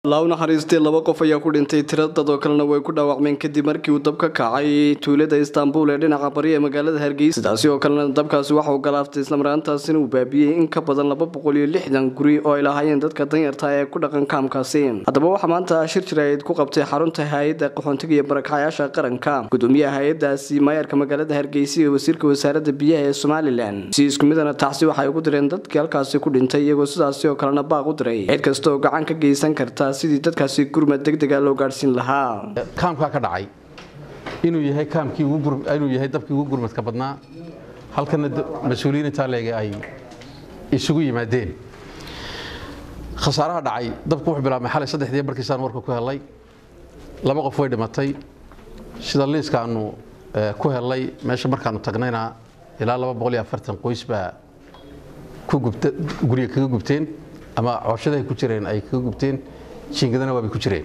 laa u naxariistay laba qof ayaa ku dhintay tiro dadoo kalena way ku dhaawacmeen kadib markii uu dab ka kacay tuulada istaanbul ee dhinaca bari ee magaalada hargeysa sidaasi oo kalena dabkaasi waxa uu galaaftay islamaraantaasina uu baabiyey in ka badan laba boqol iyo lixdan guri oo ay lahaayeen dadka danyarta ee ku dhaqan kaamkaasi haddaba waxaa maanta shir jirayd ku qabtay xarunta hay-adda qaxoontiga iyo barakacyaasha qaranka gudoomiyaha hay-adaasi maayarka magaalada hargeysa iyo wasiirka wasaaradda biyaha ee somalilan si isku midana taxsi waxay ugu direen dadkii halkaasi ku dhintay iyagoo sidaasi oo kalena baaq u diray cid kasta oo gacan ka geysan karta sidii dadkaasi gurmad degdega loo gaadhsiin lahaa kaamkaa ka dhacay inuu yahay kaamkii inuu yahay dabkii ugu gurmadka badnaa halkana mas-uuliyiin intaa leega ay isugu yimaadeen khasaaraha dhacay dabku wuxuu bilaabmay xalay saddexdii barkiisaan warka ku helay laba qof way dhimatay sida liiskaanu ku helay meesha markaanu tagnayna ilaa laba boqol iyo afartan qoys baa guriga kaga gubteen ama cooshadahay ku jireen ay kaga gubteen jiingadana waabay ku jireen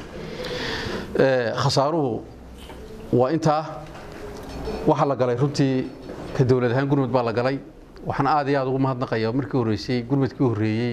khasaaruhu waa intaa waxaa la galay runtii ka dowlad ahaan gurmud baa la galay waxaan aad iyo aad ugu mahadnaqaya markii horreysay gurmudkii horreeyey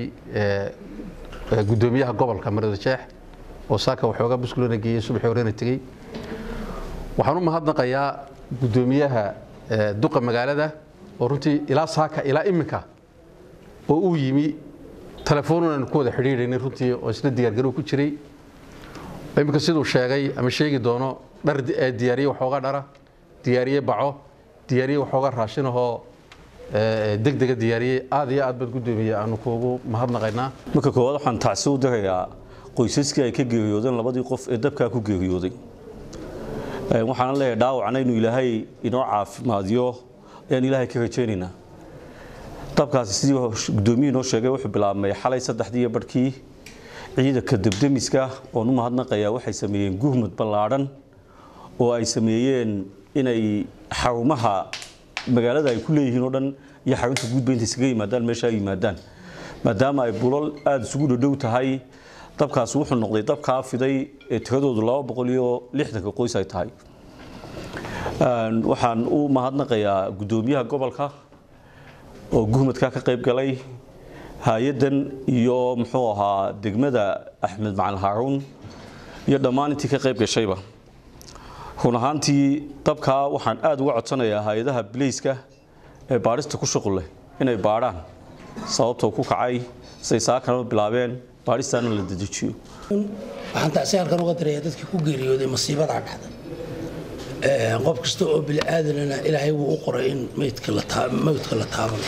gudoomiyaha gobolka marada jeex oo saaka waxoogaa buskulana geeyey subaxii horena tegey waxaan u mahadnaqayaa gudoomiyaha duqa magaalada oo runtii ilaa saaka ilaa iminka oo uu yimi telefoonaan ku wada xidhiidhaynay runtii oo isna diyaargarow ku jiray iminka siduu sheegay ama sheegi doono dhar diyaariye waxooga dhara diyaariye baco diyaariye waxooga raashinahoo degdega diyaariye aad iyo aad baad gudoomiye aanu kuugu mahadnaqaynaa marka koowaad waxaan tacsi u dirayaa qoysaskii ay ka geeriyoodeen labadii qof ee dabkaa ku geeriyooday waxaana leeyahay dhaawacna inuu ilaahay inoo caafimaadiyo ayaan ilaahay ka rajaynaynaa dabkaasi sidii gudoomiyii noo sheegay wuxuu bilaabmay xalay saddexdii iyo barhkii ciidanka debdemiska oon u mahadnaqayaa waxay sameeyeen gurmud ballaadhan oo ay sameeyeen inay xarumaha magaalada ay ku leeyihiin oo dhan iyo xarunta guudba intay isaga yimaadaan meesha ay yimaadaan maadaama ay bulal aada isugu dhodhow tahay dabkaasi wuxuu noqday dabkaa fiday ee tiradoodu laba boqol iyo lixdanka qoys ay tahay waxaan u mahadnaqayaa gudoomiyaha gobolka oo gurmadkaa ka qayb galay hay-addan iyo muxuu ahaa degmada axmed macalin haaruun iyo dhammaan intii ka qayb gashayba run ahaantii dabkaa waxaan aada uga codsanayaa hay-adaha bilayska ee baadhista ku shuqul leh inay baadhaan sababtoo ku kacay say saakana bilaabeen baadhistaana la dedejiyo waxaan tacsi halkan uga dirayaa dadkii ku geeriyooday masiibadaa dhacda qof kasta oo bili-aadanana ilaahay wuu u qoray in mawdka la taabano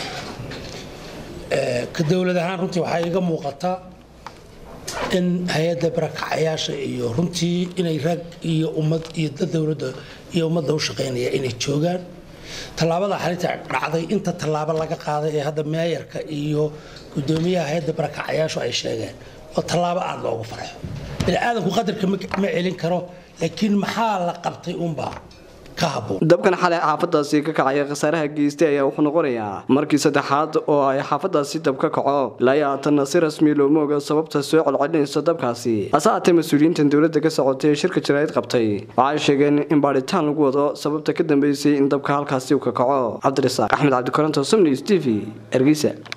ka dowlad ahaan runtii waxaa iga muuqata in hay-adda barakacayaasha iyo runtii inay rag iyo ummad iyo dad dowladda iyo ummadda u shaqaynaya inay joogaan tallaabada xalinta dhacday inta tallaabo laga qaaday ee hadda meeyarka iyo gudoomiyaha hay-adda barakacayaashu ay sheegeen waa tallaabo aada loogu farxo bini-aadanku qadarka ma celin karo laakiin maxaa la qabtay unbaa dabkan xalay xaafadaasi ka kacaya khasaaraha geystay ayaa wuxuu noqonayaa markii saddexaad oo ay xaafadaasi dab ka kaco ilaa haatanna si rasmi looma oga sababta soo colcelinaysa dabkaasi hase haatee mas-uuliyiintan dowladda ka socotay ee shirka jaraa'id qabtay waxay sheegeen in baadhitaan lagu wado sababta ka dambeysay in dabka halkaasi uu ka kaco cabdirasaaq axmed cabdikoronto somnews t v hargeysa